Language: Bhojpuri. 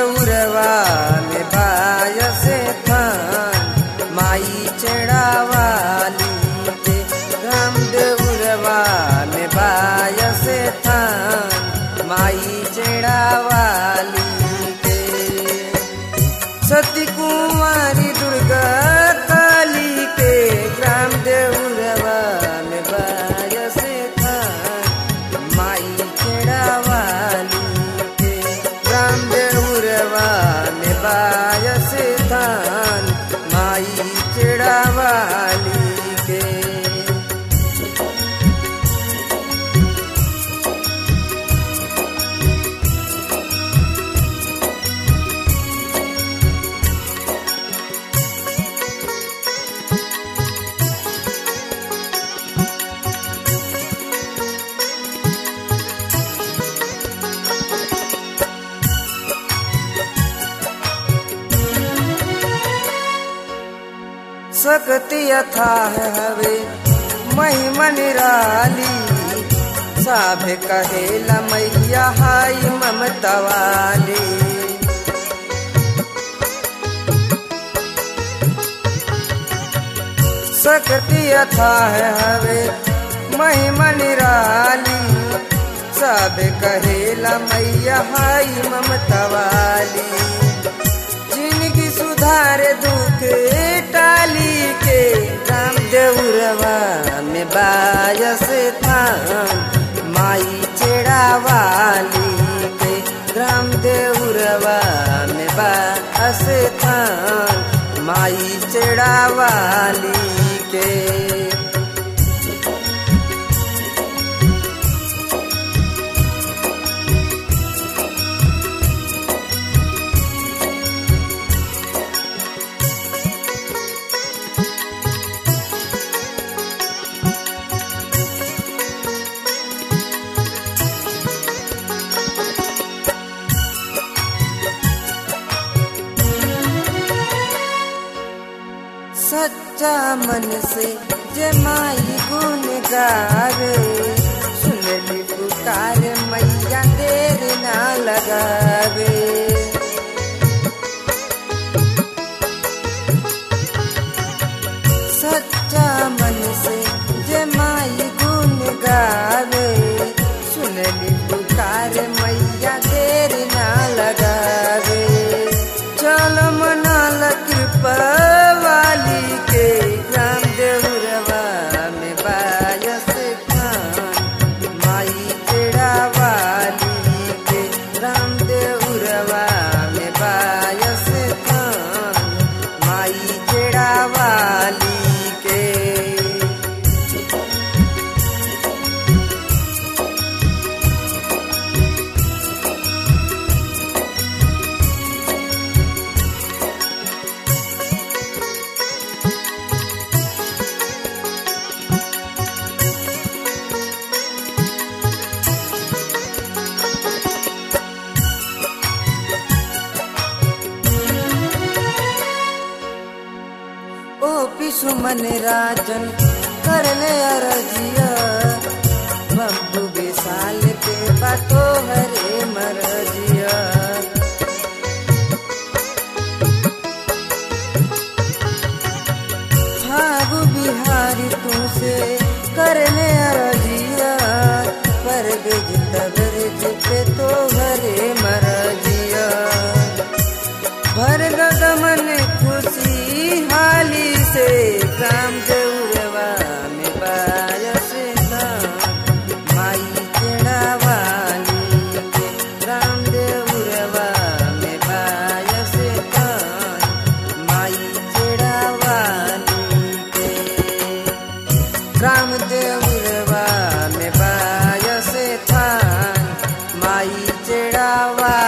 देउरवा में बायस थान माई चढ़ावाली के राम देउरवा में बायस थान माई चढ़ावाली के सती कुमारी दुर्गा काली के ग्राम देउरवा में बायस थान माई चढ़ावाली के ग्राम देउरवा में बायस थान माई चढ़ावाली के सकती अथाह हवे महिमा निराली साभे कहेला मैया हाई ममता वाली सकती अथाह हवे महिमा निराली सब कहेला मैया हाई ममता वाली जिनकी सुधार दुख टाली के राम देउरवा में बायस थान माई चेड़ावाली के राम देउरवा में बायस थान माई चेड़ावाली के सच्चा मन से जमाई गुन गावे सुनली पुकार मैया देर ना लगावे सच्चा मन से जमाई गुन गावे सुनली पुकार मैया देर ना लगावे चल मनाल कृपा वाली के ग्राम देउरवा में बायस खान माई तेरा वाली के राम देउरवा में बायस खान माई तेरा वाली के ओ पिसुमन राजन कर ले अरजिया बम्बू विशाल के बातो हरे मरजिया फागु बिहारी तू से कर ले अरजिया पर बिज तबरज पे तो हरे मरजिया भर गगमन खुशी हाली से काम देउरवा में बायस धाम माई चढ़ावाली के राम देउरवा में बायस धाम माई चढ़ावाली के राम देउरवा में बायस थान माई चढ़ावा